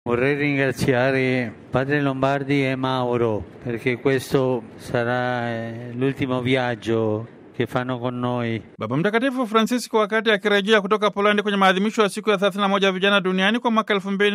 Vorrei ringraziare Padre Lombardi e Mauro perché questo sarà eh, l'ultimo viaggio che fanno con noi. Baba Mtakatifu Francisco wakati akirejea kutoka Polandi kwenye maadhimisho ya siku ya 31 ya vijana duniani kwa mwaka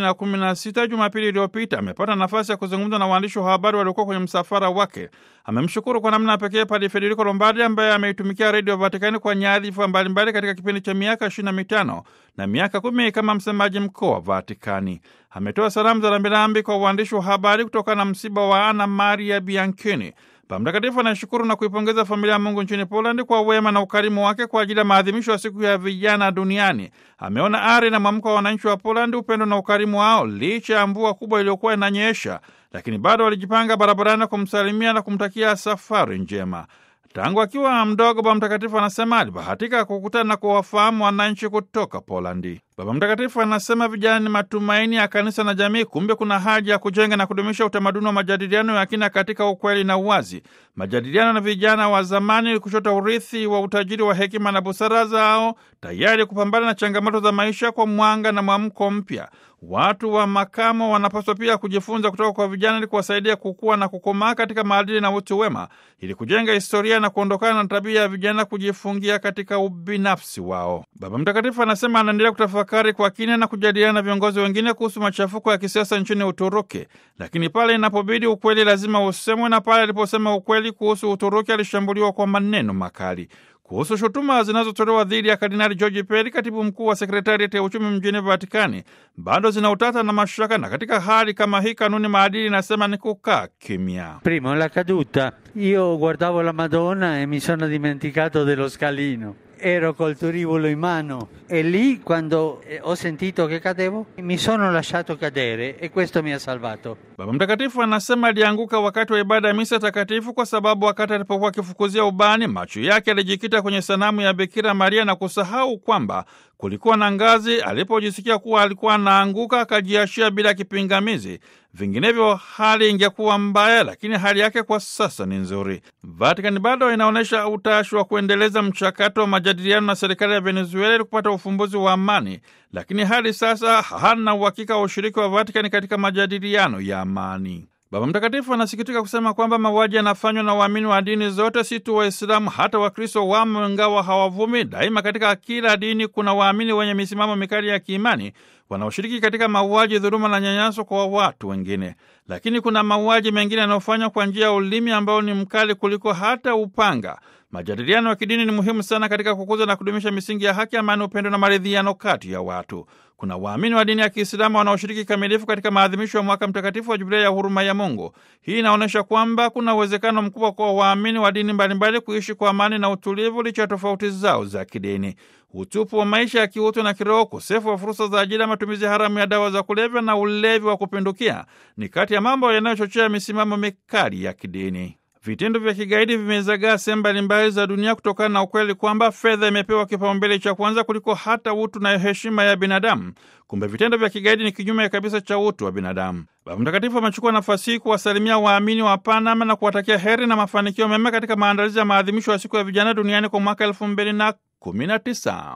2016 Jumapili iliyopita amepata nafasi ya kuzungumza na waandishi wa habari waliokuwa kwenye msafara wake. Amemshukuru kwa namna pekee Padre Federico Lombardi ambaye ameitumikia redio Vatikani kwa nyadhifa mbalimbali katika kipindi cha miaka 25 na miaka kumi kama msemaji mkuu wa Vatikani. Ametoa salamu za rambirambi kwa waandishi wa habari kutokana na msiba wa Ana Maria Bianchini. Baba Mtakatifu anashukuru na kuipongeza familia ya Mungu nchini Polandi kwa wema na ukarimu wake kwa ajili ya maadhimisho ya siku ya vijana duniani. Ameona ari na mwamko wa wananchi wa Polandi, upendo na ukarimu wao licha ya mvua kubwa iliyokuwa inanyesha, lakini bado walijipanga barabarani kumsalimia na kumtakia safari njema. Tangu akiwa mdogo, Baba Mtakatifu anasema alibahatika kukutana na kuwafahamu wananchi kutoka Polandi. Baba Mtakatifu anasema vijana ni matumaini ya kanisa na jamii. Kumbe kuna haja ya kujenga na kudumisha utamaduni wa majadiliano ya kina katika ukweli na uwazi. Majadiliano na vijana wa zamani kuchota urithi wa utajiri wa hekima na busara zao, tayari kupambana na changamoto za maisha kwa mwanga na mwamko mpya. Watu wa makamo wanapaswa pia kujifunza kutoka kwa vijana ili kuwasaidia kukua na kukomaa katika maadili na utu wema, ili kujenga historia na kuondokana na tabia ya vijana kujifungia katika ubinafsi wao. Baba Mtakatifu anasema anaendelea kutafakari kwa kina na kujadiliana na viongozi wengine kuhusu machafuko ya kisiasa nchini Uturuki, lakini pale inapobidi ukweli lazima usemwe, na pale aliposema ukweli kuhusu Uturuki alishambuliwa kwa maneno makali. Kuhusu shutuma zinazotolewa dhidi ya Kardinali George Peri, katibu mkuu wa sekretariati ya uchumi mjini Vatikani, bado zina utata na mashaka, na katika hali kama hii kanuni maadili inasema ni kukaa kimya. Primo, la caduta. Io guardavo la Madonna e mi sono dimenticato dello scalino. Ero col turibolo in mano e lì quando eh, ho sentito che cadevo mi sono lasciato cadere e questo mi ha salvato. Baba Mtakatifu anasema alianguka wakati wa ibada ya misa takatifu kwa sababu wakati alipokuwa akifukuzia ubani, macho yake yalijikita kwenye sanamu ya Bikira Maria na kusahau kwamba kulikuwa na ngazi. Alipojisikia kuwa alikuwa anaanguka, akajiashia bila kipingamizi, vinginevyo hali ingekuwa mbaya, lakini hali yake kwa sasa ni nzuri. Vatikani bado inaonyesha utashi wa kuendeleza mchakato wa majadiliano na serikali ya Venezuela ili kupata ufumbuzi wa amani, lakini hadi sasa hana uhakika wa ushiriki wa Vatikani katika majadiliano ya amani. Baba Mtakatifu anasikitika kusema kwamba mauaji yanafanywa na waamini wa dini zote, si tu Waislamu, hata Wakristo wamo, ingawa hawavumi. Daima katika kila dini kuna waamini wenye misimamo mikali ya kiimani wanaoshiriki katika mauaji, dhuluma na nyanyaso kwa watu wengine. Lakini kuna mauaji mengine yanayofanywa kwa njia ya ulimi ambao ni mkali kuliko hata upanga. Majadiliano ya kidini ni muhimu sana katika kukuza na kudumisha misingi ya haki, amani, upendo na maridhiano kati ya watu. Kuna waamini wa dini ya Kiislamu wanaoshiriki kikamilifu katika maadhimisho ya mwaka mtakatifu wa Jubilei ya huruma ya Mungu. Hii inaonyesha kwamba kuna uwezekano mkubwa kwa waamini wa dini mbalimbali kuishi kwa amani na utulivu licha ya tofauti zao za kidini. Utupu wa maisha ya kiutu na kiroho, ukosefu wa fursa za ajira, matumizi haramu ya dawa za kulevya na ulevi wa kupindukia ni kati ya mambo yanayochochea misimamo mikali ya kidini. Vitendo vya kigaidi vimezagaa sehemu mbalimbali za dunia kutokana na ukweli kwamba fedha imepewa kipaumbele cha kwanza kuliko hata utu na heshima ya binadamu. Kumbe vitendo vya kigaidi ni kinyume kabisa cha utu wa binadamu. Baba Mtakatifu amechukua nafasi hii kuwasalimia waamini wa Panama na kuwatakia heri na mafanikio mema katika maandalizi ya maadhimisho ya siku ya vijana duniani kwa mwaka elfu mbili na kumi na tisa.